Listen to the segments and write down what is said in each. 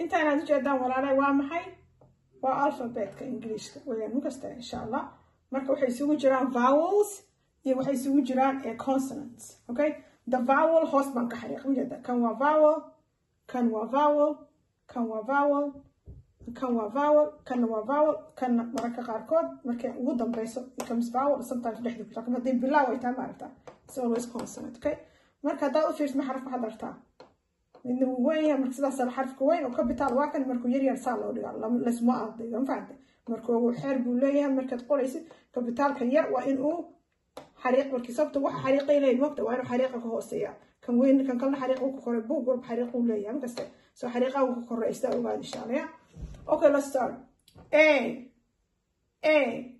inta inaad ujeedaan walaalay waa maxay waa alphabetka ingiliishka weyaan makasta insha allah marka waxay isugu jiraan vowels iyo waxay isugu jiraan consonants okay the vowel hoos baan ka xariiq ujeeda kan waa vowel kan waa vowel kan waa vowel kan waa vowel kanna waa vowel kanna mararka qaarkood markay ugu dambeyso becomes vowel sometimes dhexda ku laakiin haddii bilaaw ay tahay maaragtaa it's always consonant okay marka haddaad u fiirsma xaraf waxaad aragtaa midna wuu weyn yahay marka sidaas xarafka weyn oo capital waa kan markuu yar yar saa loo dhigaa lasma ardayga ma fahamtay markuu xeer buu leeyahay markaad qoraysid capitalka yar waa in uu xariiq markii sababta waxa xariiqay leeyahay mogta waa inuu xariiqa ka hooseeya kan weyn kan kalena xariiq uu ka koray buug walba xariiq uu leeyahay makaste soo xariiqaha uu ka koraysta ogaad insha allah ya okay let's start a a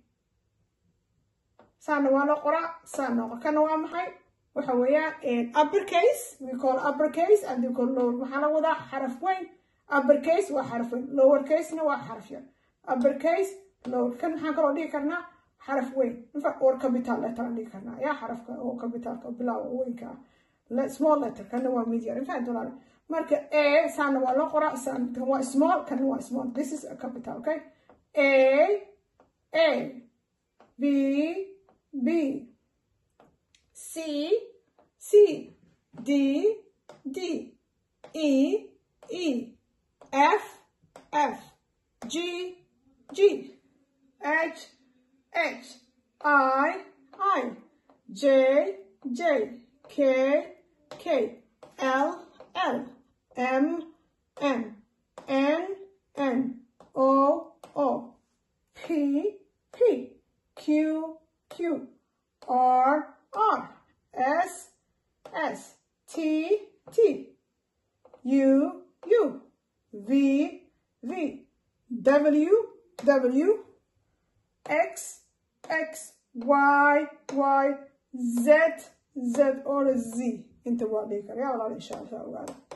saana waa loo qoraa saana qor kana waa maxay waxa weeyaan upper case we call upper case and we call lower maxaa la wadaa xaraf weyn upper case waa xaraf weyn lower casena waa xaraf yar upper case lower kan maxaan kaloo dhigi karnaa xaraf weyn infa or capital letter aan dhigi karnaa yaa xarafka oo capitalka bilaawa weynka ah small letter kana waa mid yar infa dolaar marka a saana waa loo qoraa saan kan waa small kana waa small this is a capital okay a a b b C, C, D, D, E, E, F, F, G, G, H, H, I, I, J, J, K, K, L, L, M, M, N, N, O, O, P, P, Q, Q, R, R, S, S, T, T, U, U, V, V, W, W, X, X, Y, Y, Z, Z, or Z. انت وعليك يا الله ان شاء الله